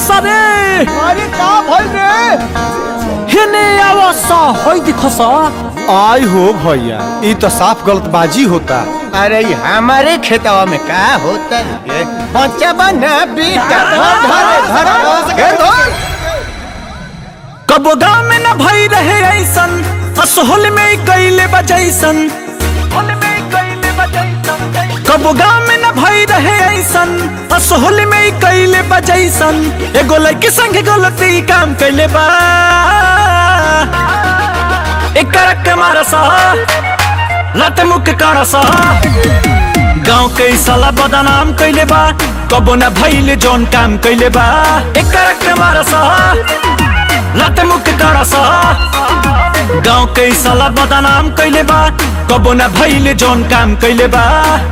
सरे अरे का भइल रे हेने आवस होई दिखस आई हो भैया ई तो साफ गलतबाजी होता अरे ये हमारे खेतवा में का होता है बच्चा बना बेटा धर धर धर धर धर कबो गाँव में न भई रहे ऐसन असोहल में कैले बजैसन कबो गाँव में न भई रहे ऐसन असोहल में कैले बजैसन एगो लड़की संग गलती काम कैले बा एक करक के मारसा लत मुख करसा गाँव के ई साला बदनाम कैले बा कबो न भइले जौन काम कैले बा एक करक के मारसा लत मुख करसा गाँव के ई साला बदनाम कैले बा कबो न भइले जौन काम कैले बा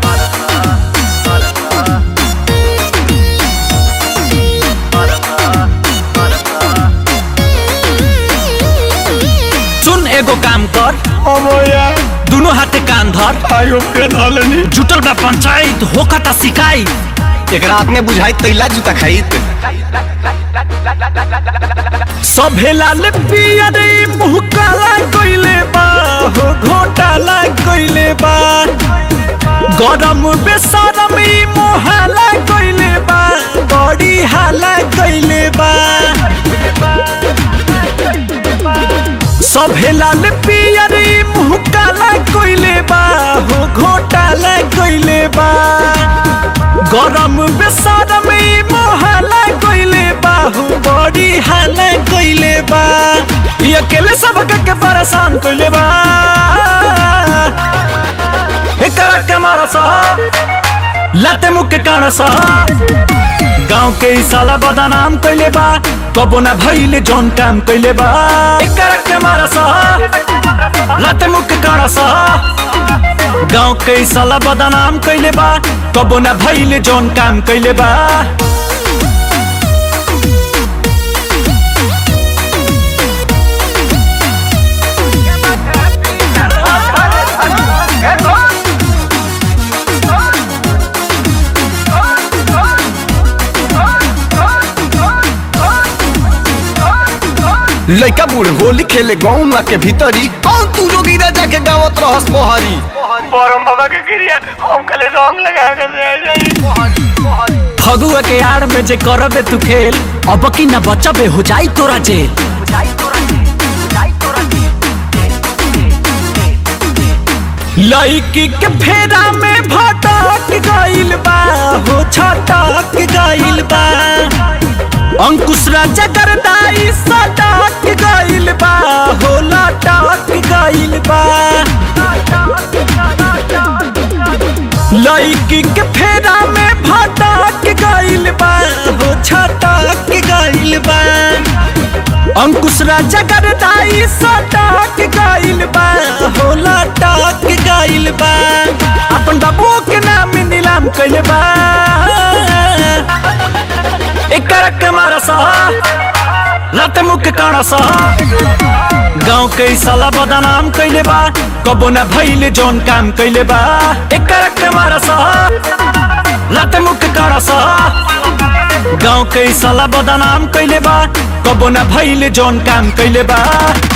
सुन एगो काम कर अमोया दुनो हाथे कान धर आयो के धलनी जुटल बा पंचायत होखता शिकायत एक रात में बुझाई तैला जूता खाइत सभे लाल पिया रे मुँह काला कइले बा हो घोटाला कइले बा गरम बेसरम ई मोहाला कइले बा बड़ी हाला कइले बा सभे लाल पिया रे मुँह काला कइले बा हो घोटाला कइले बा गरम बेसरम ई मोहाला कइले बा हो बड़ी हाला कइले बा ई अकेले सब के परेशान कइले बा एकरा के मारसा लाते मुख के कानसा गाँव के ई साला बदनाम कइले बा कबो ना भइले जौन काम कइले बा एकरा के मारसा लाते मुख के कानसा गाँव के ई साला बदनाम कइले बा कबो ना भइले जौन काम कइले बा लइका बूढ़ होली खेले गाँव के भीतरी कौन तू जोगी राजा के गावत रहस मोहरी परम बाबा के क्रिया हम कले रंग लगा के दे जाई फगुआ के आड़ में जे करबे तू खेल अब की न बचबे हो जाई तोरा जेल लड़की के फेरा में भटक गइल बा हो छटक गइल बा अंकुश राजा करदाई सटक गइल बा हो लटक गइल बा लड़की के फेरा में भटक गइल बा हो छटक गइल बा अंकुश राजा करदाई सटक गइल बा हो लटक गइल बा अपन बाबू के नाम नीलाम कइल बा एकरा के मारसा लत मुख कानसा गाँव के ई साला बदनाम कइले बा कबो ना भइले जौन काम कइले बा एकरा के मारसा लत मुख कानसा गाँव के ई साला बदनाम कइले बा कबो ना भइले जौन काम कइले बा